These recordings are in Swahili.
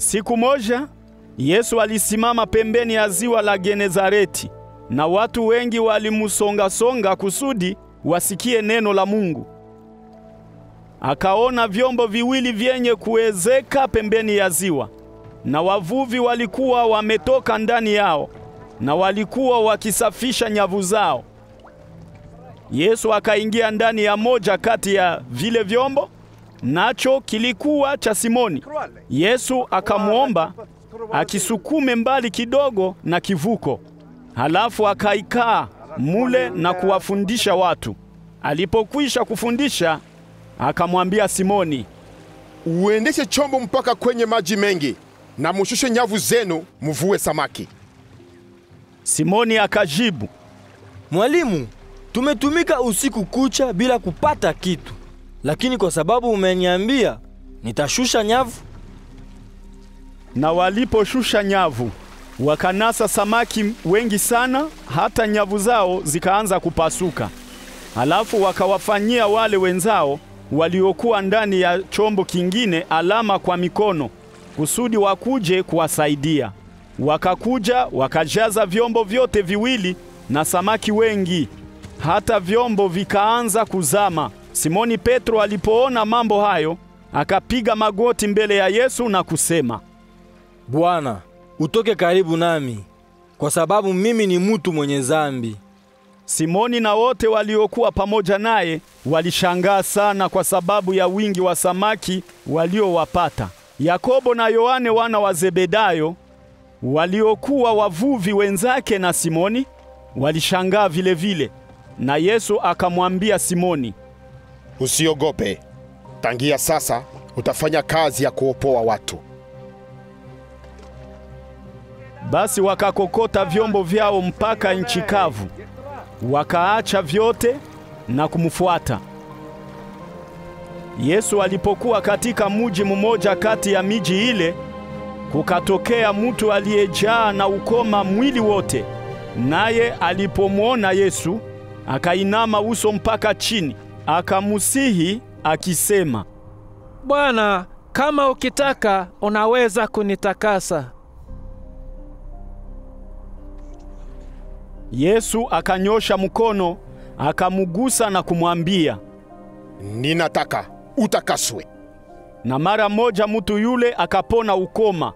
Siku moja Yesu alisimama pembeni ya ziwa la Genezareti, na watu wengi walimusonga-songa kusudi wasikie neno la Mungu. Akaona vyombo viwili vyenye kuezeka pembeni ya ziwa, na wavuvi walikuwa wametoka ndani yao, na walikuwa wakisafisha nyavu zao. Yesu akaingia ndani ya moja kati ya vile vyombo, nacho kilikuwa cha Simoni. Yesu akamwomba akisukume mbali kidogo na kivuko, halafu akaikaa mule na kuwafundisha watu. Alipokwisha kufundisha, akamwambia Simoni, Uendeshe chombo mpaka kwenye maji mengi na mushushe nyavu zenu muvue samaki. Simoni akajibu, Mwalimu, tumetumika usiku kucha bila kupata kitu, lakini kwa sababu umeniambia, nitashusha nyavu. na waliposhusha nyavu wakanasa samaki wengi sana, hata nyavu zao zikaanza kupasuka. Halafu wakawafanyia wale wenzao waliokuwa ndani ya chombo kingine alama kwa mikono, kusudi wakuje kuwasaidia. Wakakuja wakajaza vyombo vyote viwili na samaki wengi, hata vyombo vikaanza kuzama. Simoni Petro alipoona mambo hayo, akapiga magoti mbele ya Yesu na kusema, Bwana, utoke karibu nami, kwa sababu mimi ni mutu mwenye zambi. Simoni na wote waliokuwa pamoja naye walishangaa sana kwa sababu ya wingi wa samaki waliowapata. Yakobo na Yohane wana wa Zebedayo waliokuwa wavuvi wenzake na Simoni walishangaa vile vile. Na Yesu akamwambia Simoni, Usiogope, tangia sasa utafanya kazi ya kuopoa watu. Basi wakakokota vyombo vyao mpaka nchi kavu, wakaacha vyote na kumfuata. Yesu alipokuwa katika muji mmoja kati ya miji ile, kukatokea mtu aliyejaa na ukoma mwili wote. Naye alipomwona Yesu, akainama uso mpaka chini, akamusihi akisema, Bwana, kama ukitaka unaweza kunitakasa. Yesu akanyosha mkono, akamugusa na kumwambia, Ninataka utakaswe. na mara moja mtu yule akapona ukoma.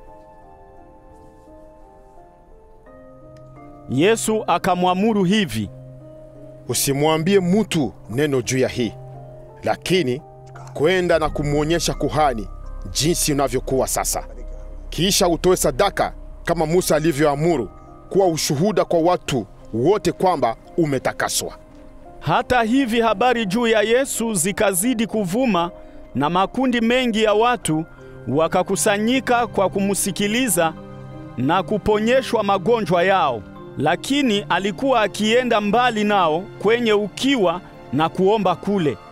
Yesu akamwamuru hivi, Usimwambie mutu neno juu ya hii, lakini kwenda na kumwonyesha kuhani jinsi unavyokuwa sasa. Kisha utoe sadaka kama Musa alivyoamuru, kuwa ushuhuda kwa watu wote kwamba umetakaswa. Hata hivi habari juu ya Yesu zikazidi kuvuma, na makundi mengi ya watu wakakusanyika kwa kumsikiliza na kuponyeshwa magonjwa yao. Lakini alikuwa akienda mbali nao kwenye ukiwa na kuomba kule.